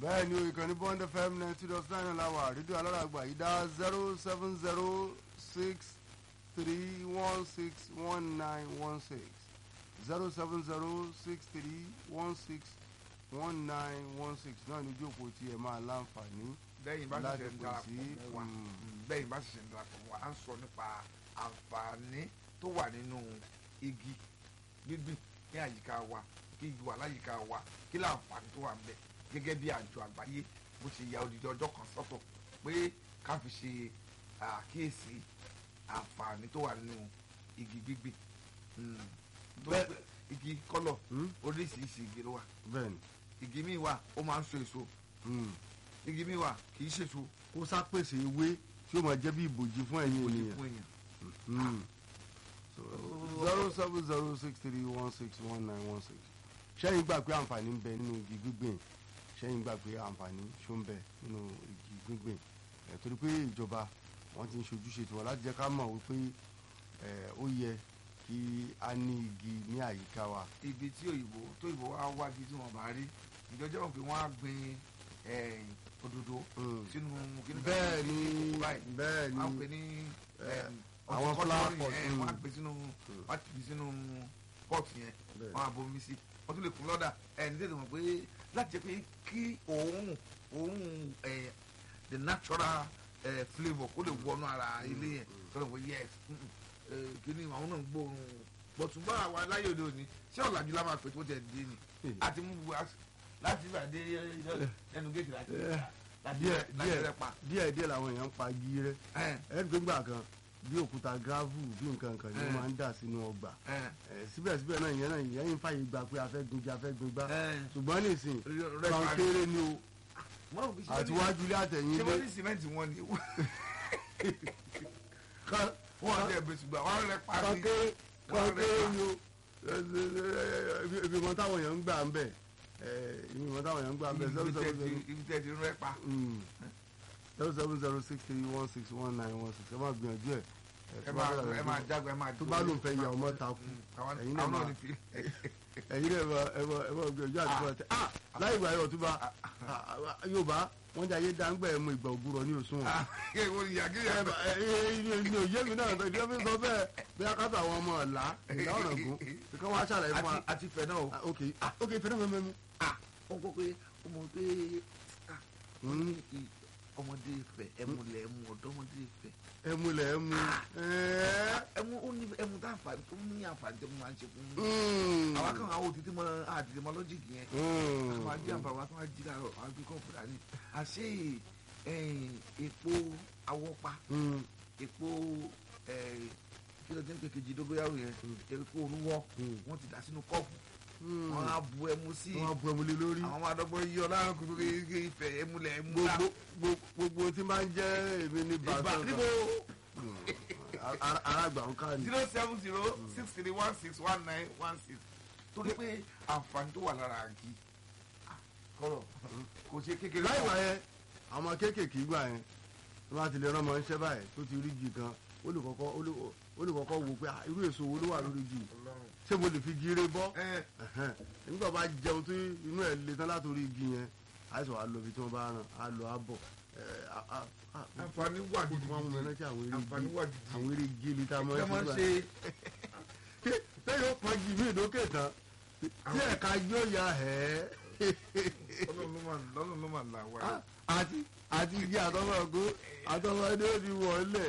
bẹ́ẹ̀ ni o ìkànnì bond fm ninety dot nine láwà rédíò aláràgbà yìí dá zero seven zero six three one six one nine one six zero seven zero six three one six one nine one six náà ní ìjókòó tí ẹ máa láǹfààní bẹ́yìn bá láti ṣẹ̀ṣẹ̀ ń pè darapọ̀ sí, mọ́ wa mm. bẹ́yìn bá ṣẹ̀ṣẹ̀ ń darapọ̀ mọ́ wa à ń sọ nípa àǹfààní tó wà nínú igi gbígbìn ní àyíká wa kí igi wà láyìíká wa kí láǹfààní tó wà ń bẹ gẹ́gẹ́ bí àjọ àgbáyé bó ṣe ya odidi ọjọ́ kan sọ́tọ̀ pé ká fi ṣe àkíyèsí àǹfààní tó wà nínú igi gbígbìn Mm. tó Bẹ́ẹ̀- pé igi kọ́lọ̀ Hmm? oríṣiríṣi igi ló wà bẹ́ẹ̀ ni igi míì wà ó máa ń so èso hmm. igi míì wà kì í ṣèso kó sápèsè ewé tí ó máa jẹ́ bí ìbòjì fún ẹ̀yin òye ènìyàn fún èèyàn. Hmm. zero seven zero six three one six one nine one six ṣẹ́yìn gbà pé àǹfààní ń bẹ nínú igi gbígbìn ṣẹ́yìn gbà pé àǹfààní ṣó ń bẹ nínú igi gbígbìn ẹ̀ torí pé ìjọba wọ́n ti ń ṣojúṣe tiwọn láti jẹ́ ká mọ̀ wípé ẹ̀ ó yẹ kí a ní igi ní àyíká wa. ibi tí òyìnbó tó òyìnbó wá wájú tí wọn bá rí ìjọjọ́ wọn pé wọ́n á gbin eh, òdòdó Hmm. sínú kíní kan bẹ́ẹ̀ sí ni kókó báyìí. bẹ́ẹ̀ wọ́n á pè ni ní eh, em, àwọn ọ̀tún flower kọ́tọ́rì pot, yẹn, mm. wọ́n á gbé sínú wọ́n á tìbí sínú pot yẹn Bẹ́ẹ̀. wọ́n á bomi sí wọ́n tún lè kún lọ́dà ẹni tètè mọ̀ pé láti jẹ́ pé kí òórùn òórùn eh, the natural eh, flavour kó lè wọnú ara ilé yẹn sọ̀rọ̀ pé yes mm, mm, eh, kíní àwọn náà ń gbóòórùn bọ̀tùnbá àwa láyé òde òní ṣé ọ̀làjú la máa pè tó tẹ̀ dé ni àti mú bu as- láti ibà dé ẹnu géètì láti láti díẹ̀ láti díẹ̀ rẹ pa. díẹ̀ díẹ̀ làwọn èèyàn ń pa igi rẹ ẹ ẹni tó gbà kan bí òkúta gravel bí nǹkan kan ni wọ́n Eh. máa ń dà sínú ọgbà ẹ Eh, síbẹ̀síbẹ̀ náà ìyẹn náà ìyẹn ń fàyè gbà pé a fẹ́ gunjẹ a fẹ́ gungbá ẹ ṣùgbọ́n nísìn rẹ kan pa kéré ni o mọ òbí ṣe àti wájú ilé àtẹ̀yìn ṣé ilé wọ́n ní sìmẹ́ǹtì wọn ni kan wọ́n á jẹ́ bẹ́sù gbà wọ́n á rẹ pa kan sí. kéré kan Wọ́n rẹ kéré pa. ni o ibi- ibi mọ táwọn èèyàn ń gbà ń bẹ̀ ibi mọ táwọn èèyàn ń gbà ń bẹ̀ zero ibi tẹ́ seven ti zero ibi tẹ́ ti rẹ pa. mm, zero seven zero six three one six one nine one six ẹ máa gbìyànjú ẹ̀ Eh, ẹ tó bá máa fẹ́ ẹ máa jágbe ẹ máa tó bá lóun fẹ́ ya ọmọ takú àwọn ẹ̀yin náà àwọn náà máa- ní fi. ẹ̀yin náà ẹ máa ẹ máa ẹ máa gbìyànjú àti bọ́ ẹ ah láì ìgbà yóò túbà yorùbá wọ́n jẹ́ ayé dáńgbà ẹ̀ mú ìgbà ògùrọ̀ ní òṣùwọ̀n kéwòn ìyá kí ẹ bá. ní òye mi náà ìdí ọ́fíìsì sọ bẹ́ẹ̀ bí akátó àwọn ọmọ ọ̀la ìlà ọ̀rọ̀gún kíkọ́ wá ṣàlàyé fún wa àti àti fẹ náà o. Ah, ok ah, ok fẹ́rẹ́ mẹ́mẹ́ mi. wọ́n kọ́ pé ọmọ pé ah, wọ́n ní i- ọmọdé fẹ ẹmúlẹ̀ ẹmú ọ̀dọ́mọdé fẹ ẹmu lẹ̀ ẹmu. ẹmú ó ní ẹmú tá àǹfààní tó ní àǹfààní tó máa ń ṣe fún un. àwọn kan àwọn òtítí mọ àdìdì mọ lọ́jìkì yẹn àwọn àjí àǹfààní wọn tó máa jí láàárọ̀ àwọn àgbẹ̀ kọ́ fúra ní. àṣé eh, epo awọ́pa epo eh, kí ló dé ń pè kejì dógóyàwó yẹn epo orúwọ́ Mm. wọ́n ti dà sínú kọ́ọ̀pù wọ́n á bu ẹmu sí i wọ́n á bu ẹmu lé lórí. àwọn máa dọ́gbọ́n yí ọ láàrín kúrú kí ìfẹ́ ẹmúlẹ̀ ẹmú la gbogbo gbogbo- gbogbo tí máa ń jẹ́ èmi ní ìgbà bàtà níbo arágbà ń ká ní. zero seven zero six three one six one nine one six torí pé àǹfààní tó wà lára àgì kọ́rọ̀ kò ṣe kékeré láì wá yẹn àwọn kéékèèké gbà yẹn wọ́n bá ti lè rán ọmọ iṣẹ́ báyìí tó ti rí igi kan ó lè kọ́kọ́ ó lè- ó lè kọ́kọ́ wò pé ah, irú èso wo ló wà lórí igi yìí? Ọlọ́run. ṣé mo lè fi gire bọ́. ẹ Ẹ̀hẹ́n. nígbà bá jẹun tí inú ẹ̀ le tán látòrí igi yẹn àìsàn wa lọ ibi tí wọ́n bá ràn á lọ á bọ̀ ẹ̀, á- á- á- àǹfààní wà ó ti wá mú mi rántí àwọn eré àǹfààní igi wà gidi àwọn eré igi ibi tá a máa ẹ ń máa ń ṣe ṣe báyìí. lẹ́yìn ó pọn igi mí ìdókè tán tí ẹ̀ka yóò ya ẹ̀ Ọlọ́run ló máa lọ́lọ́run ló máa là wá ẹ́ àti àti igi àtọmọ̀gbó àtọmọdé ó ti wọlé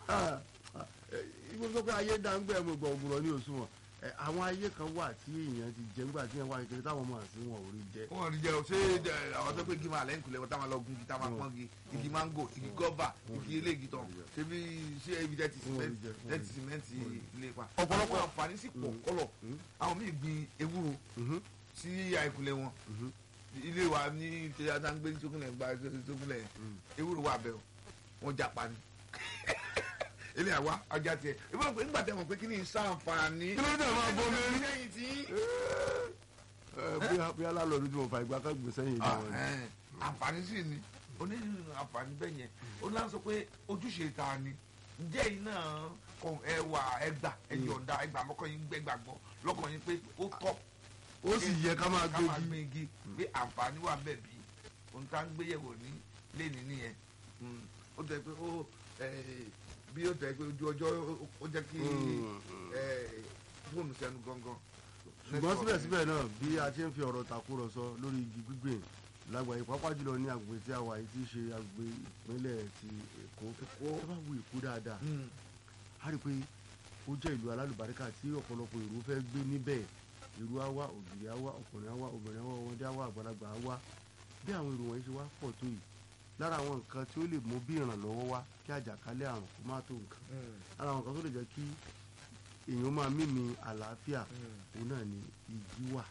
ibi tó pé ayé dáńgbẹ́ mo gbọ̀ ògùrọ̀ ní òṣùwọ̀n ẹ̀, àwọn ayé kan wà tí èèyàn ti jẹ́ nígbà tí wọ́n wá kékeré táwọn ọmọ àti wọn ò rí jẹ́ wọn rí jẹ o ṣé ẹ, àwọn tó pé igi máa lẹ́yìn kulẹ̀ wọn táwọn lọ gun igi táwọn pọ́n igi igi mango igi gọ́bà igi eléyìí tán ṣebí ṣé ibi tẹ́ ti Wọn ò rí sìmẹ́ntì jẹ, wọn ò tẹ́ rí ti sìmẹ́ntì ilé pa Ọ̀pọ̀lọpọ̀- àwọn àǹfààní sì pọ̀ kọ́lọ̀ Mm. àwọn míì gbin ewúro Mhm, sí àìkulẹ̀ wọn mhm. ilé wa ní tẹ̀yà tá ń gbé sókúnlẹ̀ gba sókúnlẹ̀ ewúro wà bẹ́ẹ̀ o wọ́n japa ni ilé àwa ajá tiẹ̀ ìbọn pé nígbà tẹ̀ mọ̀ pé kí ni ìsànfààní kí ló dé máa bomi rí. lẹ́yìn tí Ẹ, bóyá bóyá lálọ́ọ̀dù tí mo fa ìgbà kan gbèsè yìí Ah, jẹun. eh, àǹfààní sì ni onírúurú àǹfààní bẹ́ẹ̀ yẹn ó náà sọ pé ojúṣe ta ni ǹjẹ́ yìí náà kọ ẹwà ẹgbà ẹyọ̀ǹda ẹgbà mọ́kàn yín gbẹ́gbà gbọ́ lọ́kàn yín pé ó tọ́ ó sì yẹ ká máa ká máa gbégi gbé igi pé àǹfààní wà bẹ́ẹ̀ bí ohun tá à ń gbéyẹ̀wò ní lẹ́ni nìyẹn Mm. ó tẹ̀ pé ó eh, bí ó tẹ̀ pé ojú ọjọ́ ó- ó jẹ́ kí eh, fóònù sẹ́nu gangan. ṣùgbọ́n síbẹ̀síbẹ̀ náà bí a ṣe ń fi ọ̀rọ̀ tàkúrọ̀sọ lórí igi gbígbìn lágbàáyé pàápàá jùlọ ní agbègbè tí a wà yìí tí í ṣe agbègbè ìpínlẹ̀ ti Èkó Èkó. ẹ bá wo Èkó dáadáa Mm. a rí i pé ó jẹ́ ìlú alálùbáríkà tí ọ̀pọ̀lọpọ̀ èrò fẹ́ gbé níbẹ̀ èrò á wá ògiri á wá ọkùnrin á wá obìnrin á wá ọmọdé á wá àgbàlagbà á wá bí àwọn èrò wọ̀nyí ṣe wá pọ̀ tó yìí lára àwọn nǹkan tí ó lè mú bí ìrànlọ́wọ́ wá kí àjàkálẹ̀ àrùn kó má tó nǹkan Mm. lára àwọn nǹkan tó lè jẹ́ kí èèyàn máa mímì àlàáfíà Mm. òun náà ni igi wà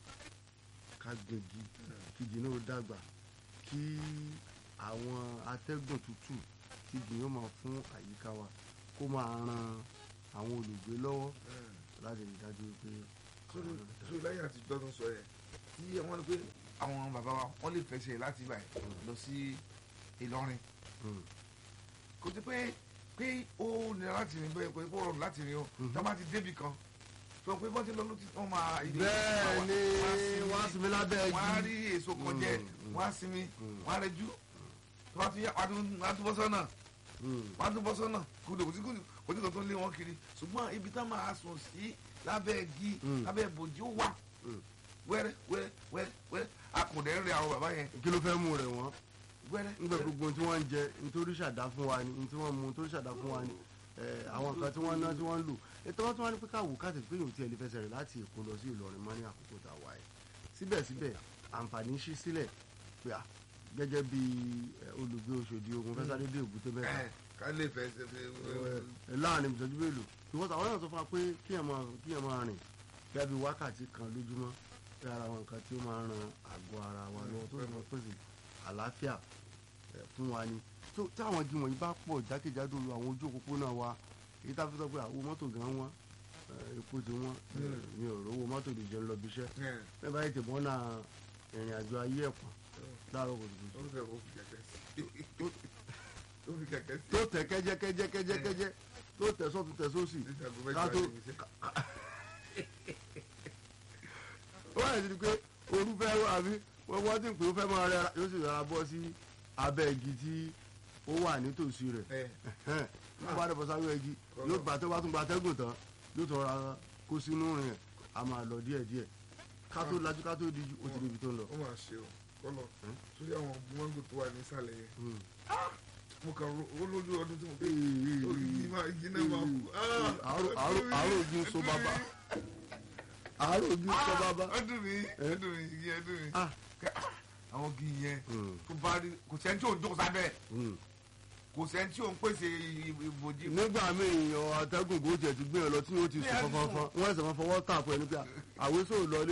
ká gbẹ̀gì kí igi náà ó dàgbà kí àwọn atẹ́gùn tútù tí igi yóò máa fún àyíká wa kó máa ran àwọn olùgbé lọ́wọ́ Mm. láti rí i dájú pé sórí sórí láyé àtijọ́ tó ń sọ yẹn tí wọ́n ní pé àwọn bàbá wa wọ́n lè fẹsẹ̀ láti ibà yìí lọ sí Ìlọrin Mm. kò sí pé pé ó nira láti rìn bẹ́ẹ̀ pé ó rọrùn láti rìn o Mhm. tá a bá ti débi kan sọ pé bọ́n ti lọ ló ti wọ́n máa ìdí bẹ́ẹ̀ ni wọ́n á sinmi lábẹ́ igi wọ́n á rí èso kan jẹ Mm, wọ́n á sinmi Mm. wọ́n á rẹjú tó bá tún yá wọ́n á tún- wọ́n á tún bọ́ sọ́nà Mm. wọ́n á tún bọ́ sọ́nà kúndùn kò sí kúndùn kò sí kan tó ń lé wọn kiri ṣùgbọ́n ibi tá máa sùn sí lábẹ́ igi Mm. lábẹ́ ìbòjì ó wà Mm. wẹ́rẹ́ wẹ́rẹ́ wẹ́rẹ́ wẹ́rẹ́ akùnrin ń rẹ àwọn bàbá yẹn kí ló fẹ́ mú rẹ̀ wọ́n wẹ́rẹ́ nígbà gbogbo ohun tí wọ́n ń jẹ nítorí ṣàdá fún wa ni nítorí wọ́n mu nítorí ṣàdá fún wa ni eh, àwọn nǹkan tí wọ́n ná tí wọ́n ń lò ètò wọn tí wọ́n ní pé káwò káàtì pé yòó tí ẹ lè fẹsẹ̀ rẹ̀ láti Èkó lọ sí Ìlọrin mọ́ ní àkókò tá a wà yìí síbẹ̀síbẹ̀ àǹfààní ṣí sílẹ̀ pé à gẹ́gẹ́ bí eh, olùgbé Òṣòdì ogun fẹ́ sáré dé Èbúté Mẹ́ta ẹ̀ ká lè fẹsẹ̀ fẹ́ eh, láàrin ìtọ́jú mélòó ìwọ́n àwọn náà sọ fún wa pé kíyàn máa kíyàn máa rìn gẹ́gẹ́ bí wákàtí kan lójúmọ́ pé ara àwọn nǹkan tí ó máa ń ran àgọ́ ara wa lọ́wọ́ tó sì máa pèsè àlàáfíà eh, fún wa ni tó táwọn igi wọ̀nyí bá pọ̀ jákèjádò àwọn ojú òpópónà wa èyí tá a fi sọ pé àwọn mọ́tò gan wọn epo ti wọn Mm. mi ò rówó mọ́tò lè jẹun lọ bí iṣẹ́ ẹ̀ bẹ́ẹ̀ bá yẹ tẹ̀ mọ́nà ìrìn àjò ayé ẹ̀pọ̀n láàárọ̀ kùtùkùtù ó fẹ́ kó fi kẹ̀kẹ́ sí ó fi kẹ̀kẹ́ sí tó tẹ̀ kẹ́jẹ́kẹ́jẹ́kẹ́jẹ́ tó tẹ̀ sọ́tún tẹ̀ sósì níta kó fẹ́ ká jọ tó- àyè iṣẹ́. ó wà ní pé orú fẹ́ àbí wọ́n wọ́n ti ń pè ó fẹ́ máa rẹ́ra yóò sì rọra bọ́ sí abẹ́ igi tí ó wà nítòsí rẹ̀ ẹ̀ wọ́n bá dẹ̀bọ̀ sáré igi yóò gbà tó bá tún gba atẹ́gùn tán yóò tún ra kó sínú rìn a máa lọ díẹ̀ díẹ̀ ká tó lajú ká tó díjú ó ti níbi tó ń lọ. ó máa ṣe o kọ́lọ̀ sórí àwọn mọ́ngò tó wà nísàlẹ̀ yẹn Mm. mo kàn ro ó lójú ọdún tí mo pé Ee, ó igi máa igi náà máa kú. àárò àárò àárò ojú ń so bàbá àárò ojú ń so bàbá. ọdún mi ọdún mi igi ọdún mi Ah. àwọn igi yẹn Mm, tó bá rí kò sẹ́ni tí ò ń jókòó sábẹ́ mm. kò sẹ́ni tí ò ń pèsè ìbòjì nígbà míì yan atẹ́gùn kò tiẹ̀ ti gbé yàn lọ tí yóò ti sùn Ní ẹ̀sùn. fọnfọn wọ́n ẹ̀sẹ̀ máa fọwọ́ tà fún ẹni pé àwé sóò lọlé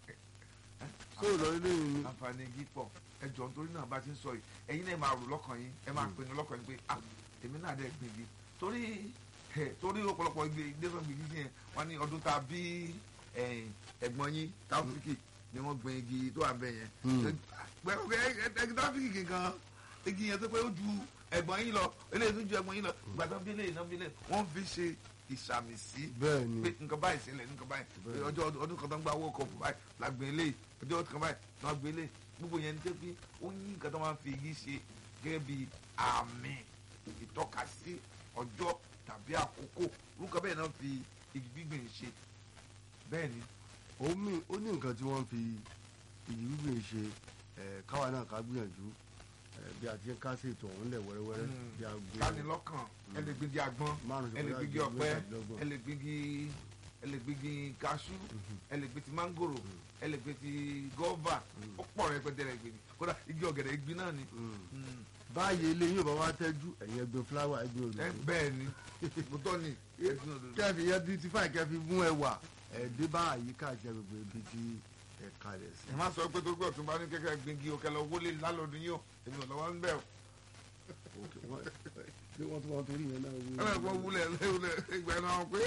sóò lọlé lẹ́yìn ni. àǹfààní igi pọ̀ ẹ jọ nítorí náà bá ti ń sọ yìí ẹ̀yin náà máa rò lọ́kàn yín ẹ máa pinnu lọ́kàn yín pé ah èmi náà dẹ̀ gbìn igi torí ẹ torí ọ̀pọ̀lọpọ̀ igi ìgbésàn gbìn igi yẹn wọ́n ní ọdún tá a bí ẹ, ẹ̀gbọ́n yín táfíríkì ni wọ́n gbìn igi tó wà bẹ́ẹ̀ yẹn Mm. pẹ̀lú ẹgbẹ́ táfíríkì gangan igi yẹn tó pé ó ju ẹ̀gbọ́n yín lọ eléyìí tó ju ẹ̀gbọ́n yín lọ ìgbà tó bí eléyìí náà bí eléyìí wọ́n fi ṣe ìsàmì sí bẹ́ẹ̀ ni pé nǹkan báyìí sílẹ̀ nǹkan báyìí Bẹ́ẹ̀. ọjọ́ ọdún kan tó ń gba owó kọ̀ọ̀pù báyìí la gbé eléyìí ọjọ́ ọdún kan báyìí la gbé eléyìí gbogbo yẹn ní tẹ́ pé ó ní nǹkan tó máa ń fi igi ṣe gẹ́gẹ́ bí àmì ìtọ́kasí ọjọ́ tàbí àkókò orúkọ bẹ́ẹ̀ náà fi igi gbígbìn ṣe bẹ́ẹ̀ ni ó mì ó ní nǹkan tí wọ́n fi ìyí gbígbìn ṣe ẹ̀ káwa náà ká gbìyànjú ẹ̀ bí a ti ń kásẹ̀ ètò ọ̀hún lẹ̀ wẹ́rẹ́wẹ́rẹ́ Mm. bí a gbé kánilọ́kàn ẹ lè gbígi àgbọn márùn ẹ lè gbígi ọ̀pẹ ẹ lè gbígi ẹ lè gbígi kaṣú ẹ lè gbé ti mángòrò ẹ lè gbé ti gọ́ọ̀bà ó pọ̀ rẹpẹtẹ rẹ gbèbí kódà igi ọ̀gẹ̀dẹ̀ igi náà ni. Mm. báyìí eléyìí ò bá wá tẹ́jú ẹ̀yìn ẹgbẹ́ fúláwà ẹgbẹ́ ẹ òdòdó bẹ́ẹ̀ ni òótọ́ ni ẹ̀sìn òdodo. kẹfì yẹn beautify kẹfì mú ẹwà ẹ̀ẹ́dẹ́ bá àyíká àti agbègbè ibi tí ẹ kalẹ̀ sí. ẹ má sọ pé tó gbọ́ tó bá ní kẹ́kẹ́ gbígi òkè lọ wọlé lálọ́dún yìí ó èmi ò lọ́wọ́ ń bẹ̀ ọ́. Ok, wọ́n ṣé wọ́n tún wọn torí yẹn náà ẹ bẹ̀ fọ́ wúlẹ̀ lẹ́wọ̀lẹ̀ ìgbà náà pé.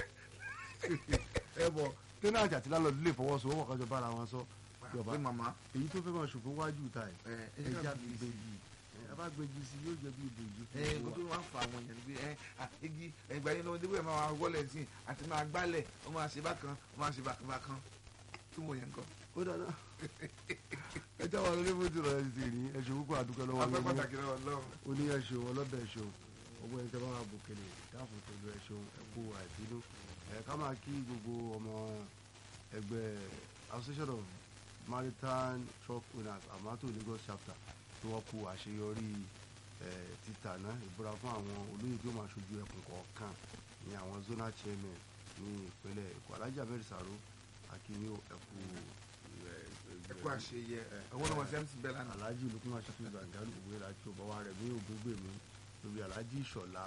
ẹ bọ̀ tẹ́nàtì àti lálọ́ọ̀dù lè fọwọ́sowọ́pọ̀ kájọ bára wọn sọ Yorùbá pé màmá èyí tó fẹ́ máa ṣòfò wájú ta ẹ̀ ẹ ẹ ẹja já fi gbèjì ẹ bá gbèjì sí yóò jẹ́ bí ìbòjì ẹ kó tó máa ń fa àwọn èèyàn pé ẹ à, igi ẹgbà yín lọ́wọ́ débẹ̀ máa wọlé sí i àti máa gbálẹ̀ ó máa ṣe bákan ó máa ṣe bákan bákan túmọ̀ yẹn kan. ó dáná ẹ táwọn olóyìnbó ti rọ̀ ẹ́ sí rí ẹ̀ṣọ́ púpọ̀ àdúgbò lọ́wọ́ afẹ́ yín. pàtàkì lọ́wọ́ lọ́wọ́ ó ní ẹ̀ṣọ́ ọlọ́bẹ̀ ẹ̀ṣọ́ ọgbọ́n ẹni tẹ́ bá wà bòkèlè dáàfò pẹ̀lú ẹ̀ṣọ́ ẹ̀kú àìbínú ẹ̀ ká máa kí gbogbo ọmọ ẹgbẹ́ association of maritime truck owners amato Lagos chapter tí wọ́n kú àṣeyọrí ẹ̀ títà náà ìbúra fún àwọn olóyè tí ó máa ṣojú ẹkùn kọ̀ọ̀kan ní àwọn zonal chairman ní ìpínlẹ̀ Èkó Alhaji Ahmed Saro akínyó ẹ̀kú ẹ̀kọ́ àṣeyẹ owó náà wọ́n ṣe ń ti bẹ́ẹ̀ lánàá. alhaji lukuma ṣètò zangaru òwe láti ọbawa rẹ ní ògbégbè mi lórí alhaji ìṣọlá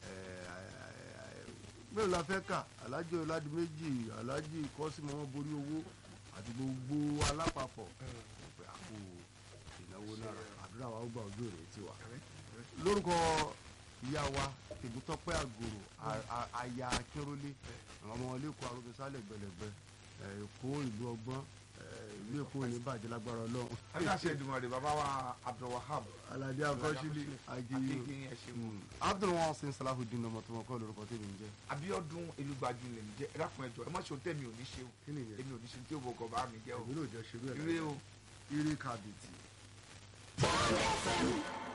mélòó la fẹ́ kà alhaji ọ̀làdì méjì alhaji kọ́símọ́ wọn borí owó àti gbogbo alápapọ̀ pé àpò ìnáwó náà àdúrà wa ó gbà ojú rẹ̀ tiwa. lórúkọ ìyá wa tèmítọ́pẹ́ àgòrò a- a- aya akínrólé àwọn ọmọ ilé ẹ̀kọ́ arúgbésálẹ̀ gbẹlẹ̀gbẹ èkó ìlú ọgbọ́n eh, ìlú èkó ní bàjẹ́ lágbára ọlọ́run aláṣẹ ìdùnmọ̀rẹ́ bàbá wa Abdulwahab alade akọsílẹ agiyi akéèké ẹ ṣeun abdulwọn sin salahudin ọmọ tó wọn kọ lórúkọ tèmi ń jẹ. Abíọ́dún Elúgbájú lè ń jẹ ẹ dákun ẹjọ ẹ má ṣe ohun tẹ̀mí ò ní ṣe o kí ni ìyẹn èmi ò ní ṣe tí ó bọ̀ kọ̀ bá mi jẹ́ o èmi náà jẹ ṣerú ẹ ire o. ire kàbìtì.